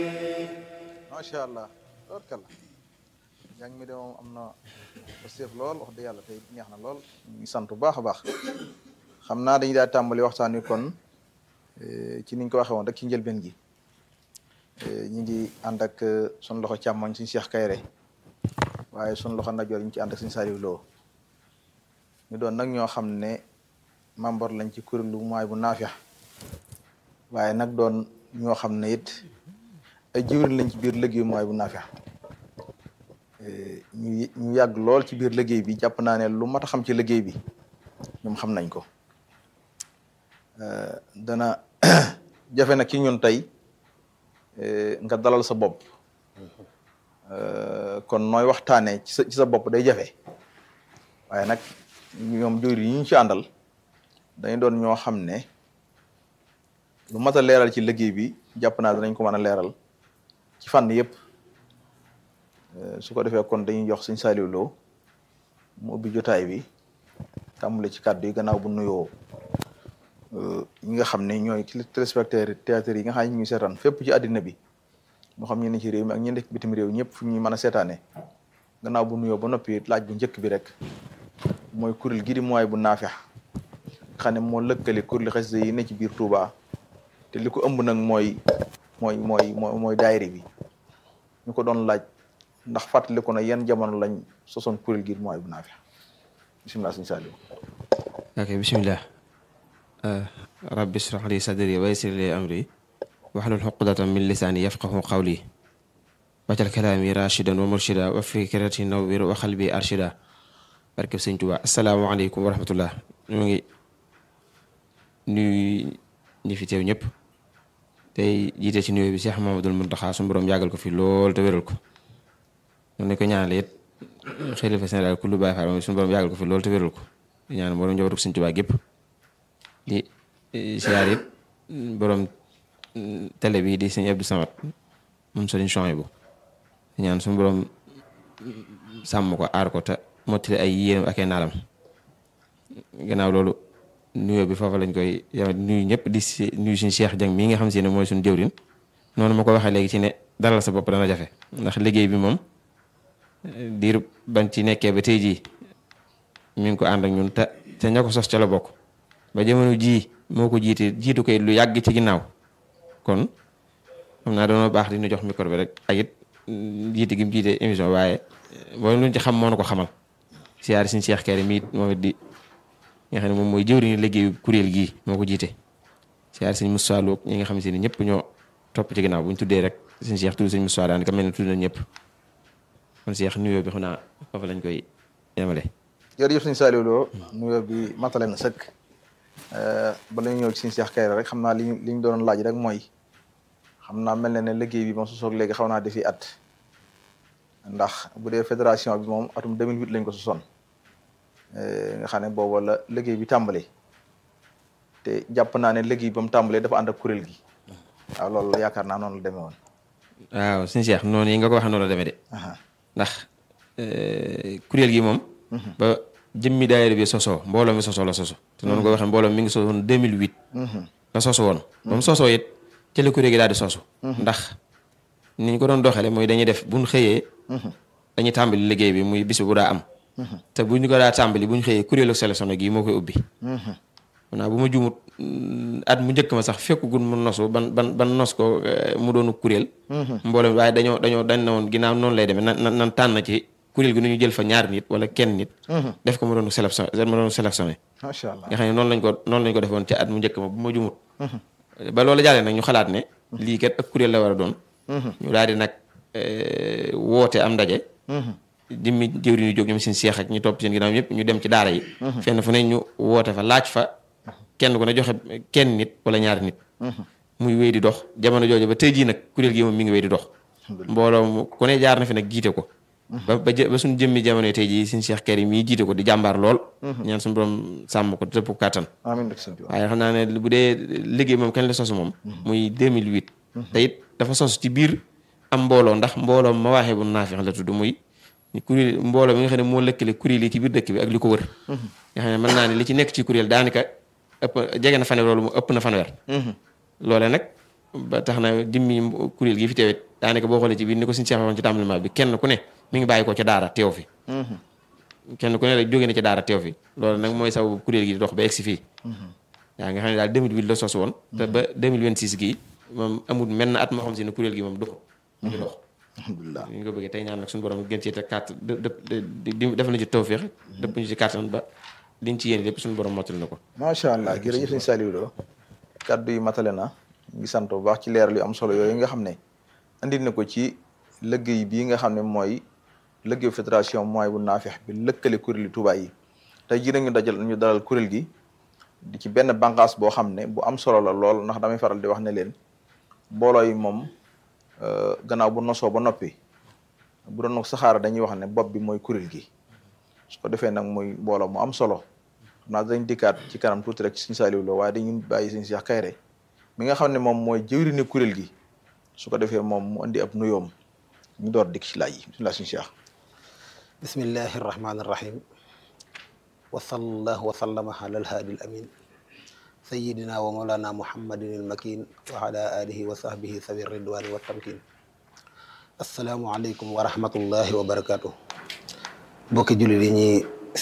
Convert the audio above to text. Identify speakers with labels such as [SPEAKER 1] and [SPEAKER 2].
[SPEAKER 1] macha allah tabarkalla njàng mi de moom am na seef lool wax dëgg yàlla tey neex na lool ñu ngi sant bu baax a baax xam naa dañuy daal tàmbali waxtaan wi kon ci niñ ko waxee woon rek ci njëlbeen gi ñu ngi ànd ak sun loxo càmmoñ suñu Cheikh Kayre waaye sun loxo ndajoor ñu ci ànd ak suñu Saliou Lo ñu doon nag ñoo xam ne membre lañ ci kuréelu mooy bu naafiya waaye nag doon ñoo xam ne it ay jiwriñ lañ ci biir liggéey mooy bu naafiya ñu ñu yàgg lool ci biir liggéey bi jàpp naa ne lu mat a xam ci liggéey bi ñoom xam nañ ko dana jafe nag ci ñun tey nga dalal sa bopp kon nooy waxtaanee ci sa ci sa bopp day jafe waaye nag ñoom jëwriñ yi ñu ci àndal dañu doon ñoo xam ne lu mat a leeral ci liggéey bi jàpp naa danañ ko mën a leeral ci fànn yëpp su ko defee kon dañuy jox Sëñ Saliou Lo mu ubbi jotaay bi tàmbale ci kàddu yi gannaaw bu nuyoo ñi nga xam ne ñooy téléspectateurs théâtre yi nga xam ne ñu ngi seetaan fépp ci àddina bi moo xam ñu ne ci réew mi ak ñi nekk bitim réew ñëpp fu ñuy mën a seetaanee gannaaw bu nuyoo ba noppi laaj bu njëkk bi rek mooy kuréel gi di mooy bu naafex xam ne moo lëkkale kuréel xasida yi ne ci biir Touba te li ko ëmb nag mooy mooy mooy mooy mooy daayira bi ñu ko doon laaj ndax fàttaliku na yan jamono lañ sosoon kuréel gi mooy bu naafex bisimilah sëñ Saliou
[SPEAKER 2] ok bisimilah rabbi israh li sadri wa yassir li amri wahlul uqdatan min lisaani yafqahu qawli wajal kalaami rashidan wa murshida wa fikrati nawwir wa qalbi arshida barkeb sëñ Tuubaa asalaamaaleykum wa rahmatullah ñu ngi nuyu ñi fi teew ñëpp tey jiite ci nuyoo bi Cheikh Mamadul Muntaxa su borom yàggal ko fi lool te wéral ko noonu ko ñaanale it xalifa général ku lu Baay Faal suñu borom yàggal ko fi lool te wéral ko di ñaan borom njabootu sëñ Tuubaa gépp di siyaar it borom télé bi di sëñ Abdou Samad moom sëriñ Chouaïbou di ñaan suñu borom sàmm ko aar ko te mottali ay yéenam ak ay naalam gannaaw loolu nuyoo bi foofa lañ koy yama nuyu ñëpp di si nuyu suñu Cheikh Dieng mii nga xam si ne mooy suñu jëwrin noonu ma ko waxee léegi ci ne dalal sa bopp dana jafe ndax liggéey bi moom diir ban ci nekkee ba tey jii mi ngi ko ànd ak ñun te te ña ko sos ca la bokk ba jamono jii moo ko jiite jiitu koy lu yàgg ci ginnaaw kon xam naa doona baax di ñu jox micro bi rek ak it jiite gi mu jiite émission waaye boo luñ ci xam moo na ko xamal siyaari suñu Cheikh Kéré mi moom it di nga xam ne moom mooy jëwriñu liggéeyu kuréel gii moo ko jiite siyaari suñu Moussa Lo ñi nga xam si ne ñëpp ñoo topp ci ginnaaw bu ñu tuddee rek suñu Cheikh tudd suñu Moussa daanaka mel ne tudd na ñëpp kon Cheikh nuyoo bi xam naa foofu lañ koy yemale.
[SPEAKER 1] jërëjëf sëñ Saliou Lo nuyoo bi matale na sëkk bala ñu ñëw ci sëñ Cheikh Kayre rek xam naa li ñu li ñu doon laaj rek mooy xam naa mel na ne liggéey bi moom su soog léegi xaw naa defi at ndax bu dee fédération bi moom atum 2008 lañ ko sosoon nga xam ne booba la liggéey bi tàmbali te jàpp naa ne liggéey ba mu tàmbalee dafa ànd ak kuréel gi waaw loolu yaakaar naa noonu la demee woon.
[SPEAKER 2] waaw sëñ Cheikh noonu yi nga ko waxee noonu la demee de. ndax kuréel gi moom. ba jëmmi daayira bi sosoo mbooloo mi sosoo la soso te noonu ko waxee mbooloo mi ngi sosoon 2008. la soso woon. ba mu sosoo it ci la kuréel gi daal di sosu. ndax ni ñu ko doon doxalee mooy dañuy def bu ñu xëyee. dañuy tàmbali liggéey bi muy bis bu daa am. te bu ñu ko daa tàmbali bu ñu xëyee kuréelu sélectionné gi moo koy ubbi. maanaam bu ma juumut at mu njëkk ma sax fekkugul mu nosu ban ban ban nos ko mu doonu kuréel. mbooloo waaye dañoo dañoo dañ na woon ginnaaw noonu lay demee nan nan tànn ci kuréel gi nu ñu jël fa ñaar nit wala kenn nit. def ko mu doonu sélection mu doonu sélectionné.
[SPEAKER 1] macha allah
[SPEAKER 2] nga xam ne noonu lañ ko noonu lañ ko defoon ci at mu njëkk ma bu ma juumut. ba loolu jàllee nag ñu xalaat ne. lii kat ak kuréel la war a doon. ñu daal di nag woote am ndaje. jëmmi jëwri ñu jóg ñoom seen seex ak ñu topp seen ginnaaw ñëpp ñu dem ci daara yi. fenn fu ne ñu woote fa laaj fa kenn ku ne joxe kenn nit wala ñaari nit. muy wéy di dox jamono jooju ba tey jii nag kuréel gi moom mi ngi wéy di dox. mbooloo mu ku ne jaar na fi nag jiite ko. ba ba ba suñu jëmmi jamono tey jii suñu Cheikh Kéré mii jiite ko di jàmbaar lool. ñaan suñu borom sàmm ko tëpp kàttan.
[SPEAKER 1] amiin
[SPEAKER 2] waaye xam naa ne bu dee liggéey moom kañ la sosu moom. muy 2008. te it dafa sosu ci biir am mbooloo ndax mbooloo ma waxee bu naafeex la tudd muy. kuréel mbooloo mi nga xam ne moo lëkkale kuréel yi ci biir dëkk bi ak li ko wër. nga xam ne mën naa ne li ci nekk ci kuréel daanaka ëpp jege na fanweer loolu mu ëpp na fanweer. loole nag ba tax na jëmmi kuréel gi fi teewit daanaka boo xoolee ci biir ni ko suñu seex waxoon ci tàmbalement bi kenn ku ne mi ngi bàyyi ko ca daara teew fi kenn ku ne rek jóge na ci daara teew fi loolu nag mooy sababu kuréel gi di dox ba egsi fii yaa nga xam ne daal 2008 la sos woon te ba 2026 gii moom amul menn at moo xam si ne kuréel gi moom dox mu ngi dox
[SPEAKER 1] alhamdulilah
[SPEAKER 2] ñu ko bëggee tey ñaan nag suñu borom gën ci te carte dë def na ci tawféex dëpp ñu ci kàttan ba liñ ci yéene lépp suñu borom mottali na ko
[SPEAKER 1] macha allah jërëjëf sëñ Saliou Lo kaddu yi matale na ñu ngi sant bu baax ci leeral yu am solo yooyu nga xam ne andi na ko ci liggéey bii nga xam ne mooy liggéey fédération mooy bu naafeex bi lëkkale kuréel yi Touba yi tey jii nag ñu dajal ñu dalal kuréel gi di ci benn bànqaas boo xam ne bu am solo la lool ndax damay faral di wax ne leen mbooloo yi moom gannaaw bu nosoo ba noppi bu doon saxaara dañuy wax ne bopp bi mooy kuréel gi su ko defee nag muy mbooloo mu am solo xam naa dañ dikkaat ci kanam tuuti rek suñu Saliou Lo waaye dañuy bàyyi suñu Cheikh Kayre mi nga xam ne moom mooy jëwriñu kuréel gi su ko defee moom mu indi ab nuyoom ñu door dikk ci laaj yi bismillah suñu Cheikh
[SPEAKER 3] bismillahi irrahmani irrahim wa sallallahu wa sallama ala alhaadi al amin sayidina wa mawlana muhammadin al makin wa ala alihi wa sahbihi sawi ridwani wa tamkin assalaamu aleykum wa rahmatullahi wa barakatuh mbokki jullit yi ñi